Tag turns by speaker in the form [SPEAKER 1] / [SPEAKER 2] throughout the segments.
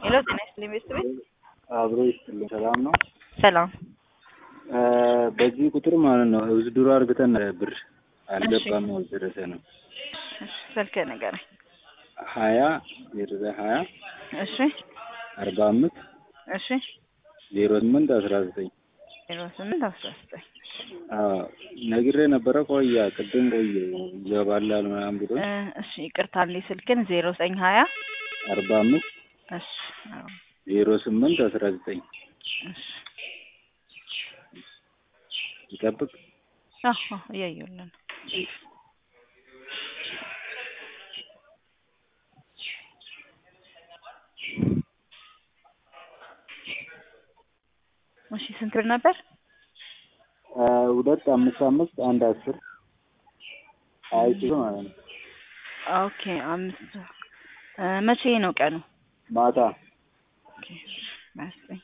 [SPEAKER 1] ሄሎ ጤና ይስጥልኝ ቤተሰቤት
[SPEAKER 2] አብሮ ይስጥልኝ። ሰላም ነው።
[SPEAKER 1] ሰላም
[SPEAKER 2] በዚህ ቁጥር ማለት ነው ውዝድሮ አርግተን ብር አልገባም ያልደረሰ ነው።
[SPEAKER 1] እሺ ስልክህ ንገረኝ።
[SPEAKER 2] ሀያ ዜሮ ሀያ
[SPEAKER 1] እሺ
[SPEAKER 2] አርባ አምስት
[SPEAKER 1] እሺ
[SPEAKER 2] ዜሮ ስምንት አስራ ዘጠኝ
[SPEAKER 1] ዜሮ ስምንት አስራ ዘጠኝ
[SPEAKER 2] ነግሬ ነበረ። ቆያ ቅድም ቆየ ይገባላል ምናምን ብሎ
[SPEAKER 1] እ እሺ ይቅርታ እንዴ ስልክን ዜሮ ዘጠኝ ሀያ
[SPEAKER 2] አርባ አምስት
[SPEAKER 1] እሺ አዎ፣
[SPEAKER 2] ዜሮ ስምንት አስራ ዘጠኝ
[SPEAKER 1] እሺ
[SPEAKER 2] ይጠብቅ።
[SPEAKER 1] አዎ አዎ፣ እያየሁልህ ነው። እሺ ስንት ብር ነበር?
[SPEAKER 2] ሁለት አምስት አምስት አንድ አስር ሀያ ሺህ ማለት ነው።
[SPEAKER 1] ኦኬ አምስት እ መቼ ነው ቀኑ?
[SPEAKER 2] ማታ
[SPEAKER 1] ኦኬ ሀያ ዘጠኝ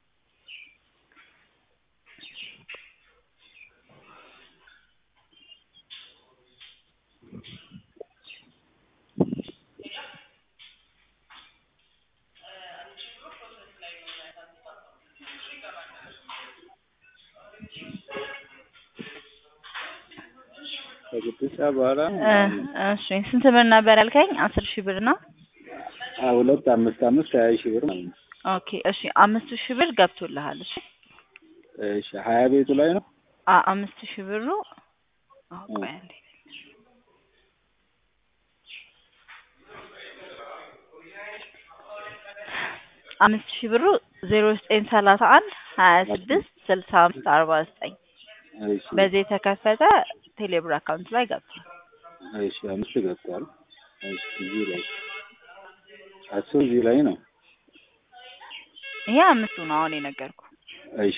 [SPEAKER 2] ከስድስት ሰዓት በኋላ
[SPEAKER 1] እ እሺ ስንት ብር ነበር ያልከኝ? አስር ሺህ ብር ነው።
[SPEAKER 2] ሁለት አምስት አምስት ሀያ ሺህ ብር ማለት ነው።
[SPEAKER 1] ኦኬ እሺ አምስት ሺህ ብር ገብቶልሃል። እሺ
[SPEAKER 2] እሺ ሀያ ቤቱ ላይ ነው።
[SPEAKER 1] አ አምስት ሺህ ብሩ አዎ፣ ቆይ አንዴ አምስት ሺህ ብሩ ዜሮ ዘጠኝ ሰላሳ አንድ ሀያ ስድስት ስልሳ አምስት አርባ ዘጠኝ
[SPEAKER 2] እሺ
[SPEAKER 1] በዚህ የተከፈተ ቴሌብር አካውንት ላይ ገብቷል።
[SPEAKER 2] እሺ አምስት ገብቷል። እሺ እዚህ ላይ አስር እዚህ ላይ ነው።
[SPEAKER 1] ይሄ አምስቱ ነው አሁን የነገርኩ።
[SPEAKER 2] እሺ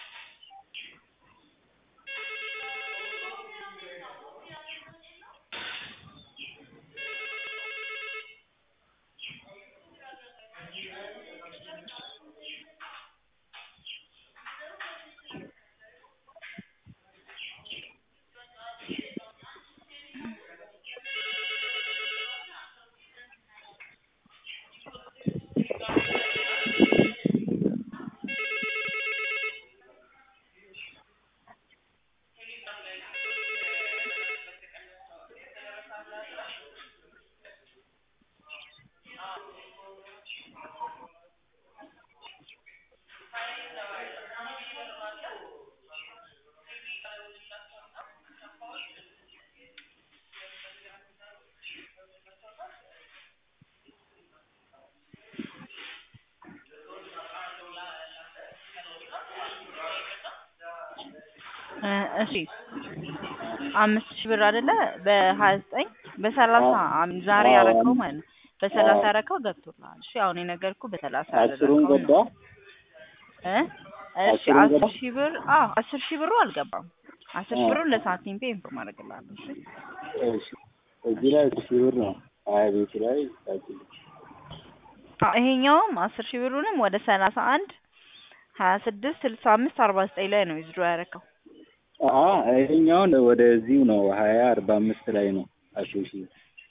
[SPEAKER 1] እ እሺ አምስት ሺህ ብር አይደለ በሀያ ዘጠኝ በሰላሳ አም ዛሬ
[SPEAKER 2] አዎ።
[SPEAKER 1] ያረከው ማለት ነው። በሰላሳ
[SPEAKER 2] አዎ።
[SPEAKER 1] ያረከው ገብቶልሃል። እሺ አሁን የነገርኩ በሰላሳ
[SPEAKER 2] አስሩን
[SPEAKER 1] ያደረከው
[SPEAKER 2] ገባ።
[SPEAKER 1] ነው እ እሺ
[SPEAKER 2] አስሩን
[SPEAKER 1] አስር
[SPEAKER 2] ገባ?
[SPEAKER 1] ሺህ ብር አዎ አስር ሺህ ብሩ አልገባም። አስር ሺህ
[SPEAKER 2] አዎ።
[SPEAKER 1] ብሩን ለሳንቲም ፔ ኢንፎርም አደርግልሃለሁ። እሺ
[SPEAKER 2] እሺ እዚህ ላይ አስር ሺህ ብር ነው። ሀያ ቤቱ ላይ ታውቂልኝ።
[SPEAKER 1] አዎ ይሄኛውም አስር ሺህ ብሩንም ወደ ሰላሳ አንድ ሀያ ስድስት ስልሳ አምስት አርባ ዘጠኝ ላይ ነው ዊዝድሮ ያረከው።
[SPEAKER 2] አ ይሄኛውን ወደዚሁ ነው ሀያ አርባ አምስት ላይ ነው አስር ሺህ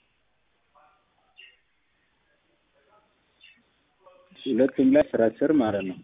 [SPEAKER 2] ሁለቱም ላይ አስር አስር ማለት ነው።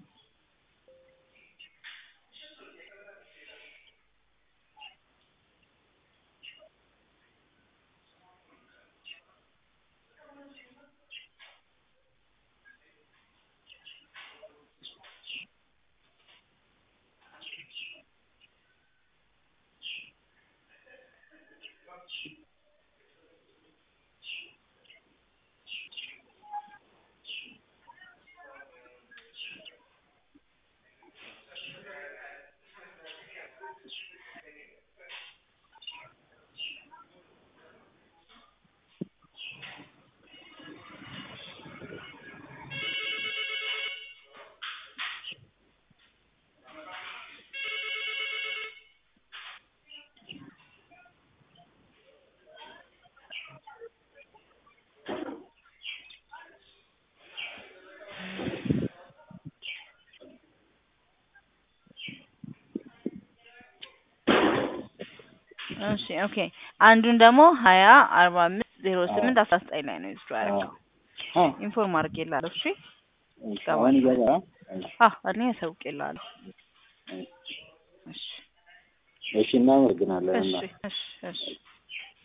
[SPEAKER 1] እሺ ኦኬ አንዱን ደግሞ ሀያ አርባ አምስት ዜሮ ስምንት አስራ ዘጠኝ ላይ ነው ዊዝድሮ ያደረገው።
[SPEAKER 2] አ
[SPEAKER 1] ኢንፎርም አድርጌልሃለሁ። እሺ
[SPEAKER 2] እሺ፣ አሁን ይገባል። እሺ፣
[SPEAKER 1] አ እኔ አሳውቅልሃለሁ።
[SPEAKER 2] እሺ፣
[SPEAKER 1] እሺ
[SPEAKER 2] እሺ እናመሰግናለን።
[SPEAKER 1] እሺ
[SPEAKER 2] እና
[SPEAKER 1] እሺ እሺ